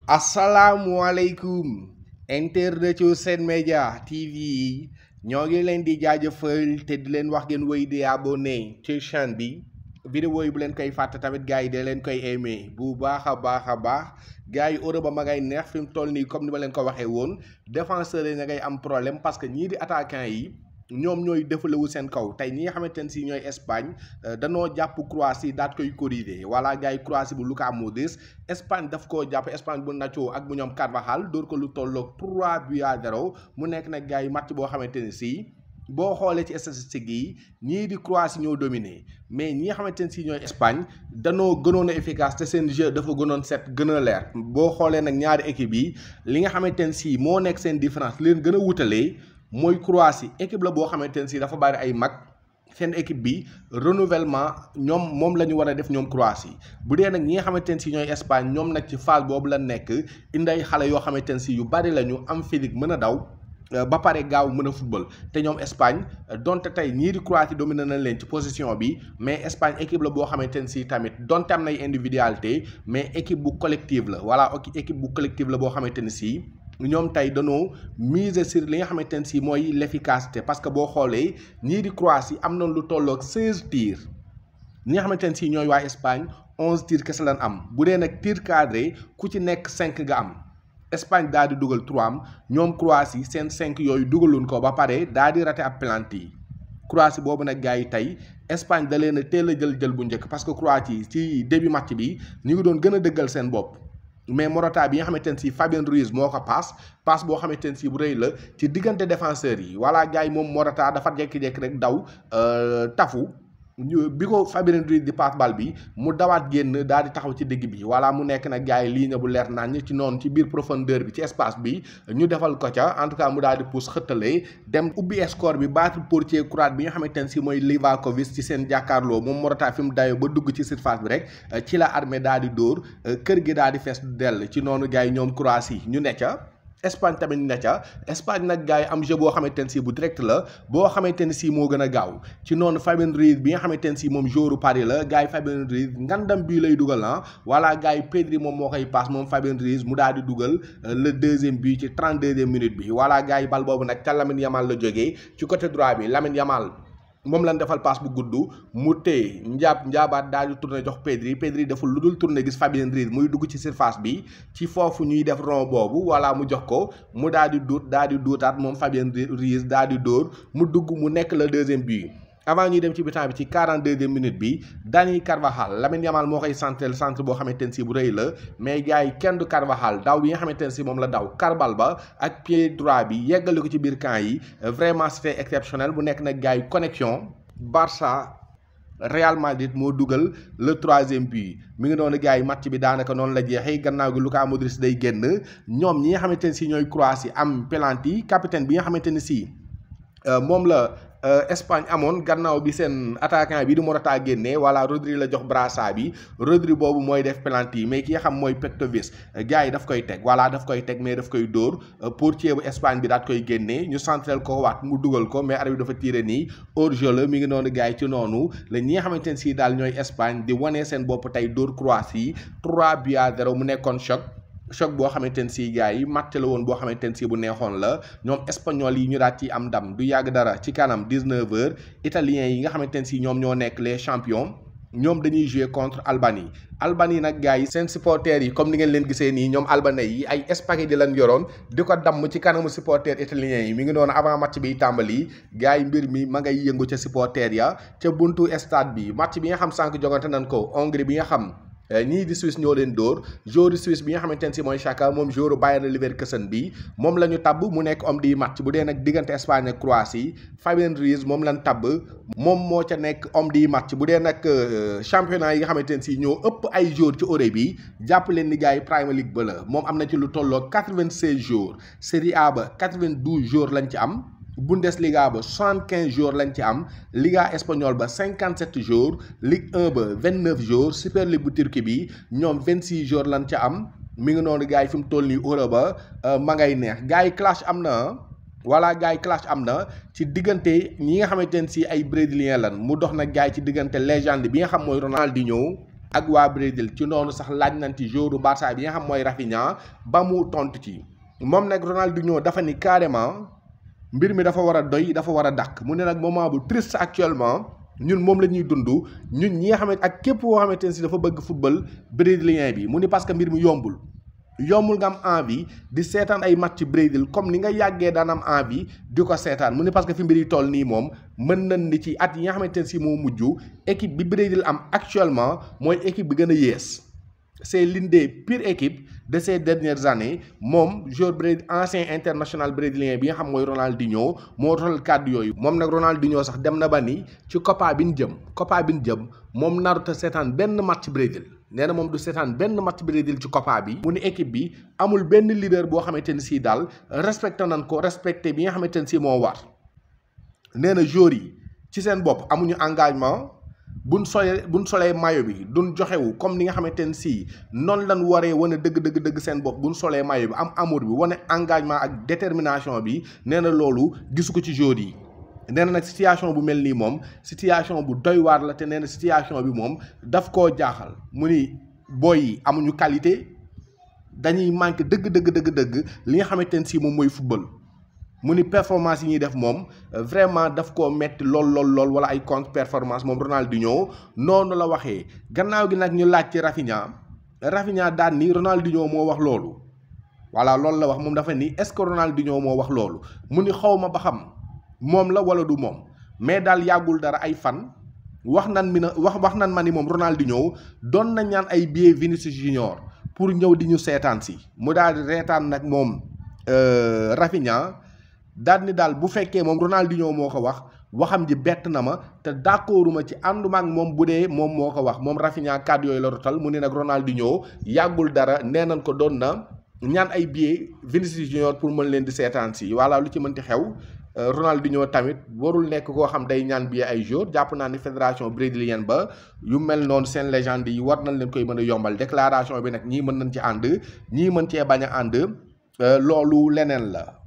asalaamualeykum internet yu Sen Média TV yi ñoo ngi leen di jaajëfal te di leen wax ngeen wéy di abonné ci chaîne bi vidéo yi bu leen koy fàtte tamit gars yi de leen koy aimé bu baax a baax a baax gars yi Europe ba ma ngay neex fi mu toll nii comme ni ma leen ko waxee woon défenseurs yi na ngay am problème parce que ñii di attaquant yi ñoom ñooy defalewu seen kaw tey ñi nga xamante ne si ñooy Espagne danoo jàpp Croatie daat koy corriger wala gars yi Croatie bu Luka Modric Espagne daf koo jàpp Espagne bu Nacho ak bu ñoom Carvajal dóor ko lu tolloog 3 buts à 0 mu nekk nag gars yi match boo xamante ne si boo xoolee ci statistiques yi ñii di Croatie ñoo dominé mais ñi nga xamante ne si ñooy Espagne danoo gënoon a efficace te seen jeu dafa gënoon set gën a leer boo xoolee nag ñaari équipe yi li nga xamante ne si moo nekk seen différence leen gën a wutalee mooy Croatie équipe la boo xamante ne si dafa bari ay mag seen équipe bi renouvellement ñoom moom la ñu war a def ñoom Croatie bu dee nag ñi nga xamante ne si ñooy Espagne ñoom nag ci phase boobu la nekk indi ay xale yoo xamante ne si yu bari la ñu am physique mën a daw ba pare gaaw mën a football te ñoom Espagne donte tey ñii di Croatie dominé nañ leen ci position bi mais Espagne équipe la boo xamante ne si tamit donte am nay individualité mais équipe bu collective la voilà équipe bu collective la boo xamante ne si. ñoom tey dañoo miser sur li nga xamante ne si mooy l'efficacité parce que boo xoolee ñii di Croatie am na lu tolloog 16 tirs ñi nga xamante ne si ñooy waa Espagne 11 tirs kese lañ am bu dee nag tir cadré ku ci nekk 5 nga am Espagne daal di dugal 3 am ñoom Croatie seen 5 yooyu dugaloon ko ba pare daal di raté ab penalty Croatie boobu nag gars yi tey Espagne da leen a teel a jël jël bu njëkk parce que Croatie ci début match bi ñu ngi doon gën a dëggal seen bopp. mais Morata bi nga xamante ne si Fabien Ruiz moo ko paas paas boo xamante ne si bu rëy la ci diggante défenseurs yi voilà gars yi moom Morata dafa jékki-jékki rek daw tafu bi ko Fabien Ruiz di paas bal bi mu dawaat génn daal di taxaw ci digg bi voilà mu nekk nag gars yi ligne bu leer nañ ci noonu ci biir profondeur bi ci espace bi ñu defal ko ca en tout cas mu daal di pousse xëttalee dem ubbi score bi battre portier croate bi nga xamante ne si mooy Livakovic ci seen jàkkaarloo moom Morata fi mu dayoo ba dugg ci surface bi rek ci la armée daal di dóor kër gi daal di fees dell ci noonu gars yi ñoom Croatie ñu ne ca Espagne tamit ne ca Espagne nag gars yi am jeu boo xamante ne si bu direct la boo xamante ne si moo gën a gaaw ci noonu Fabien Ruiz bi nga xamante ne si moom joueur Paris la gars yi Fabien Ruiz ngandam bii lay dugal ah voilà gars yi Pedri moom moo koy passe moom Fabien Ruiz mu daal di dugal le deuxième but ci trente deuxième minute bi voilà gars yi bal boobu nag ca Lamine Yamal la jógee ci côté droit bi Lamine Yamal. moom lañ defal passe bu gudd mu téye njaab njaabaat daal di tourné jox Pedri Pedri deful lu dul tourné gis Fabien Ruiz muy dugg ci surface bi ci foofu ñuy def rond boobu wala mu jox ko mu daal di duut daal di duutaat moom Fabien Ruiz daal di dóor mu dugg mu nekk le deuxième but. avant ñuy dem ci bitan bi ci 42e minute bi Dani Carvajal Lamine Yamal moo koy centre centre boo xamante ne si bu rëy la mais gars yi kenn du Carvajal daw bi nga xamante ne si moom la daw karbal ba ak pied droit bi yeggale ko ci biir camp yi vraiment c'était exceptionnel bu nekk nag gars yi connexion Barça Real Madrid moo dugal le troisième but mi ngi doon gars yi match bi daanaka noonu la jeexee gannaaw gi Luka Modric day génn ñoom ñi nga xamante ne si ñooy Croatie am penalty capitaine bi nga xamante ne si moom la. Espagne amoon gannaaw bi seen attaquant bi di Morata génnee wala Rodri la jox brassard bi Rodri boobu mooy def penalty mais ki nga xam mooy Petkovic gars yi daf koy teg voilà daf koy teg mais daf koy dóor portier bu Espagne bi daat koy génnee ñu centrel ko waat mu dugal ko mais arbitre bi dafa tiré nii hors-jeu la mi ngi noonu gars yi ci noonu la ñi nga xamante ne si daal ñooy Espagne di wane seen bopp tey dóor Croatie 3 buts à 0 mu nekkoon choc. choc boo xamante ne si gars yi matt la woon boo xamante ne si bu neexoon la ñoom espagnol yi ñu daat ci am ndam du yàgg dara ci kanam 19 heures italiens yi nga xamante ne si ñoom ñoo nekk les champions ñoom dañuy jouer contre Albanie Albanie nag gars yi seen supporters yi comme ni ngeen leen gisee nii ñoom albanais yi ay spaghetti lañ yoroon di ko damm ci kanamu supporters italiens yi mi ngi noonu avant match bi tàmbali gars yi mbir mi ma ngay yëngu ca supporters ya ca buntu stade bi match bi nga xam sànq jogante nañ ko Hongrie bi nga xam ñii di Suisse ñoo leen dóor joueur Suisse bi nga xamante ne si mooy Xhaka moom joueur Bayer Leverkusen bi moom la ñu tabb mu nekk homme du match bu dee nag diggante Espagne ak Croatie Fabien Ruiz moom lañ tabb moom moo ca nekk homme du match bu dee nag championnat yi nga xamante ne si ñoo ëpp ay joueurs ci Europe bi jàpp leen ni gars yi Premier League ba la moom am na ci lu tolloo 96 joueurs Serie A ba 92 joueurs lañ ci am. Bundesliga ba soixante-quinze jours lañ ci am Liga espagnole ba cinquante-sept jours Ligue 1 ba vingt-neuf jours Super League bu Turquie bi ñoom vingt-six jours lañ ca am mi ngi noonu gars yi fi mu toll nii Europe ba ma ngay neex gars yi clash am na voilà gars yi clash am na ci diggante ñi nga xamante ne si ay brésilien lan mu dox nag gars yi ci diggante légende bi nga xam mooy Ronaldinho ak waa Brésil ci noonu sax laaj nañ ci joueur Barça bi nga xam mooy Rafinha ba mu tontu ci moom nag Ronaldinho dafa ni carrément mbir mi dafa war a doy dafa war a dàkk mu ne nag moment bu triste actuellement ñun moom la ñuy dund ñun ñi nga xamante ak képp koo xamante ne si dafa bëgg football brésilien bi mu ni parce que mbir mi yombul yombul nga am envie di seetaan ay match Brésil comme ni nga yàggee daan am envie di ko seetaan mu ni parce que fi mbir yi toll nii moom mën nañ ni ci at yi nga xamante ne si moo mujj équipe bi Brésil am actuellement mooy équipe bi gën a yées c'est l'une des pires équipes de ces dernières années moom joueur Brésil ancien international brésilien bi nga xam mooy Ronaldinho moo toll kàddu yooyu moom nag Ronaldinho sax dem na ba ni ci Copa bi ñu jëm Copa bi ñu jëm moom narut a seetaan benn match Brésil nee na moom du seetaan benn match Brésil ci Copa bi mu ni équipe bi amul benn leader boo xamante ni si daal respecté nañ ko respecté bi nga xamante ni si moo war nee na joueurs yi ci seen bopp amuñu engagement buñ solee buñ solee mayo bi duñ joxewu comme ni nga xamante ne si noonu lañ waree wane dëgg dëgg dëgg seen bopp buñ solee mayo bi am amour bi wane engagement ak détermination bi nee na loolu gisu ko ci joueurs yi nee na nag situation bu mel nii moom situation bu doy waar la te nee na situation bi moom daf koo jaaxal mu ni booy yi amuñu qualité dañuy manqué dëgg dëgg dëgg dëgg li nga xamante ne si moom mooy football mu ni performance yi ñuy def moom vraiment daf koo metti lool lool lool wala ay contre performance moom Ronaldinho noonu la waxee gannaaw gi nag ñu laaj ci Rafinha Rafinha daan ni Ronaldinho moo wax loolu voilà loolu la wax moom dafa ni est-ce que Ronaldinho moo wax loolu mu ni xaw ma ba xam moom la wala du moom mais daal yàggul dara ay fan wax nan mi na wax wax nan ma ni moom Ronaldinho doon na ñaan ay billets Vinicius Junior pour ñëw di ñu seetaan si mu daal di reetaan nag moom Rafinha daal ni daal bu fekkee moom Ronaldinho moo ko wax waxam ji bett na ma te d'accorduma ci ànduma ak moom bu dee moom moo ko wax moom Rafinha kàddu yooyu la rotal mu ne nag Ronaldinho yàggul dara nee nañ ko doon na ñaan ay billets Vinicius Junior pour mën leen di seetaan si voilà lu ci mënti xew Ronaldinho tamit warul nekk koo xam day ñaan billet ay jour jàpp naa ni fédération brésilienne ba yu mel noonu seen légende yi war nañ leen koy mën a yombal déclaration bi nag ñii mën nañ ci ànd ñii mën cee bañ a ànd loolu leneen la